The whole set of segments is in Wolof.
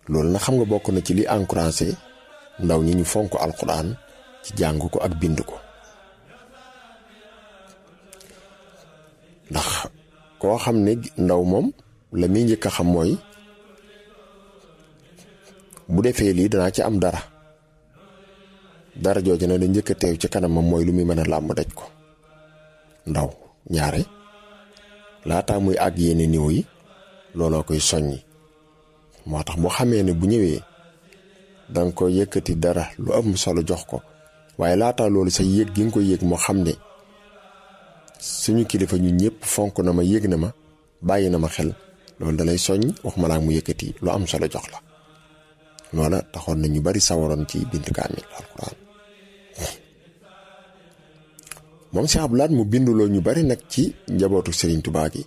loolu nag xam nga bokk na ci li encouragé ndaw ñi ñu fonk alquran ci jàng ko ak bind ko ndax koo xam ne ndaw moom la muy njëkk a xam mooy bu defee lii danaa ci am dara dara jooju na da njëkk a teew ci kanamam mooy lu muy mën a làmb daj ko ndaw ñaare laataa muy àgg yenn niveau yi looloo koy soññi moo tax boo xamee ne bu ñëwee danga ko yëkkati dara lu am solo jox ko waaye laataa loolu sa yëg gi nga ko yëg moo xam ne suñu kilifa ñu ñëpp fonk na ma yëg na ma bàyyi na ma xel loolu dalay soññ wax ma laa mu yëkkati lu am solo jox la loola taxoon na ñu bari sawaroon ci bind kaamil alquran moom si ablaat mu binduloo ñu bari nag ci njabootu Serigne Touba gi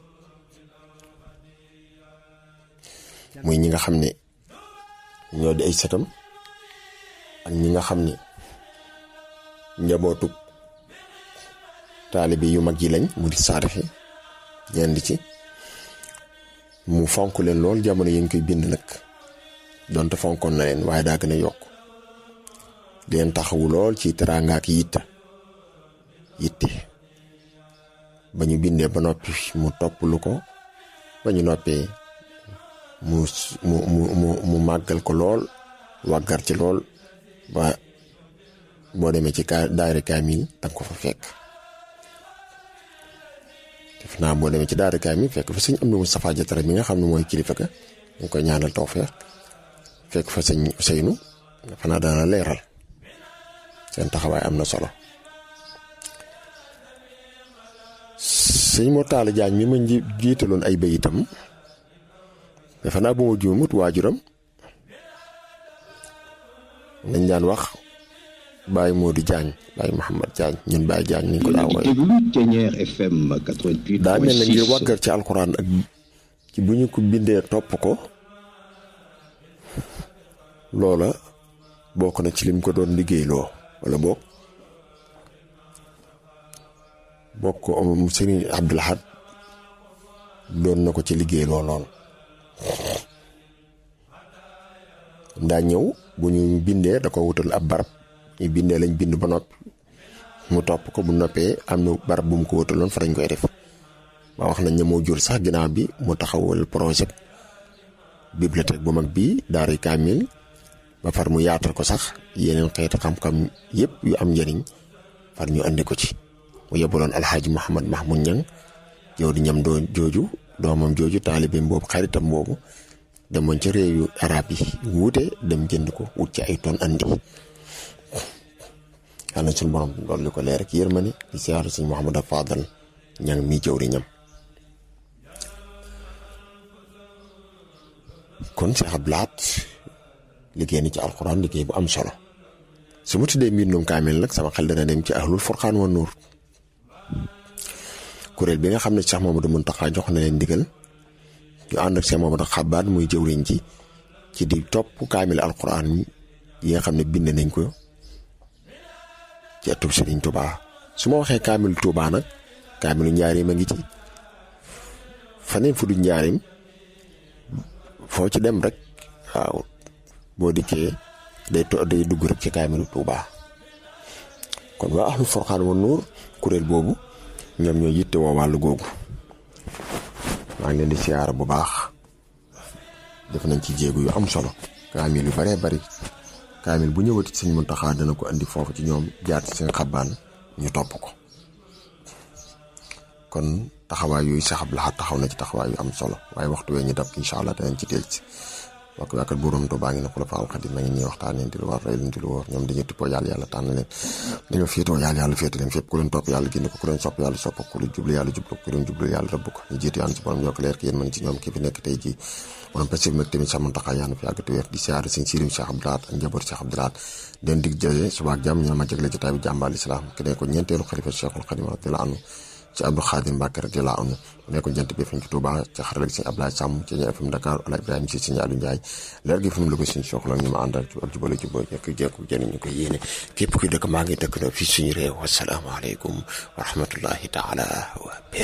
muy ñi nga xam ne ñoo di ay sëtam ak ñi nga xam ne njabootu taalibe yu mag yi lañ mu di saarixi ñenn ci mu fonk leen lool jamono yi ñu koy bind nag donte fonkoon na leen waaye daa gën a yokk leen taxawu lool ci teraanga ak yitte yitte ba ñu bindee ba noppi mu topp lu ko ba ñu noppee mu mu mu mu mu màggal ko lool wàggar ci lool ba boo demee ci ka daayira kaamil danga ko fa fekk def naa boo demee ci daayira kaamil fekk fa sëñ am na Moustapha Jatara mi nga xam ne mooy kilifa ga ñu ngi koy ñaanal tawfeex fekk fa sëñ Ousseynou dafa naa dana leeral seen taxawaay am na solo sëñ moo taala jaañ mi ma jiitaloon ay bayitam dafa naa bu ma juumut waajuram nañ daan wax Baye Modou Diagne Baye Mouhamad Diagne ñun Baye Diagne ni ko daa wooye daa mel na ngir wàggar ci alxuraan ak ci bu ñu ko bindee topp ko loola bokk na ci lim ko doon liggéeyloo wala boog bokk ko Serigne Abdoul Ahad doon na ko ci liggéeyloo lool daa ñëw bu ñu bindee da ko wutal ab barab ñu bindee lañ bind ba noppi mu topp ko bu noppee am na barab bu mu ko wutaloon fa dañ koy def ba wax nañ ne moo jur sax ginnaaw bi mu taxawal projet bibliothèque bu mag bii daara kaamil ba far mu yaatal ko sax yeneen xeeti xam-xam yëpp yu am njëriñ far ñu andi ko ci mu yebaloon alxaaji Mouhamad Mahmoud Ñang yow di ñam doo jooju doomam jooju taalibeem boobu xaritam boobu demoon ca réew yu arab yi wuute dem jënd ko wut ci ay ton andi yàlla suñu borom loolu li ko leer ak yërmande di siyaare suñ Mouhamad Fadal ñang mi jëw di ñam kon Cheikh Abdou Lahad liggéey ni ci alxuraan liggéey bu am solo su ma tuddee mbindum kaamil nag sama xel dana dem ci ahlul furqaan wa nuur kuréel bi nga xam ne Cheikh Mamadou Muntaxa jox na leen ndigal ñu ànd ak Cheikh Mamadou Xabaat muy jëwriñ ci ci di topp kaamil alxuraan yi nga xam ne bind nañ ko ci atub Sëriñ Tuubaa su ma waxee kaamil Tuubaa nag kaamilu njaarim a ngi ci faneen fu du njaarim foo ci dem rek waaw boo dikkee day to day dugg rek ci kaamilu Tuubaa kon waa ahlu Furqaan wa Nuur kuréel boobu ñoom ñoo yitte woo wàllu googu maa ngi leen di siyaara bu baax def nañ ci jéegu yu am solo kaamil yu baree bari kaamil bu ñëwati sëñ Muntaxa dana ko andi foofu ci ñoom jaar ci seen xabaan ñu topp ko kon taxawaay yooyu Cheikh Abdou Lahad taxaw na ci taxawaay yu am solo waaye waxtu wee ñu dab incha allah danañ ci dellu si wax ko yaakaar buuram Tuubaa ngi ne ku la faal xadim ma ngi nii waxtaanee di lu war rey leen di lu wóor ñoom dañuy tippoo yàlla yàlla tànn leen dañoo féetoo yàlla yàlla féete leen fépp ku leen topp yàlla génn ko ku leen sopp yàlla sopp ku leen jublu yàlla jublu ku leen jublu yàlla rëbb ko ñu jiitu yàlla ci borom yokk leer ki yéen mën ci ñoom ki fi nekk tey jii borom passif nag tamit sax Muntaxa yàlla fi yàgg te wér di siyaare sëñ Sirim Cheikh Abdou Lahad ak njaboot Cheikh Abdou Lahad den dig jëlee suba ak jàmm ñu ma jagle jotaay bi jàmbaal islam ki ne ko ñeenteelu xalifa Cheikhul Xadim radiyallahu anhu ci Abdou Khadir Mbacke radiyallahu anhu nekkoon jant bi fi ñu ci Touba ci xarala gi sëñ Ablaye Sàmm ci ñi FM Dakar Ala Ibrahima si sëñ Aliou Ndiaye leer gi fi mu la ko suñu soxla ñu ma àndal ak jubale juboo ñekk jekku jëriñ ñu ko yéene képp kuy dëkk maa ngi dëkk na fii suñu réew wasalaamaaleykum wa rahmatullahi taala wa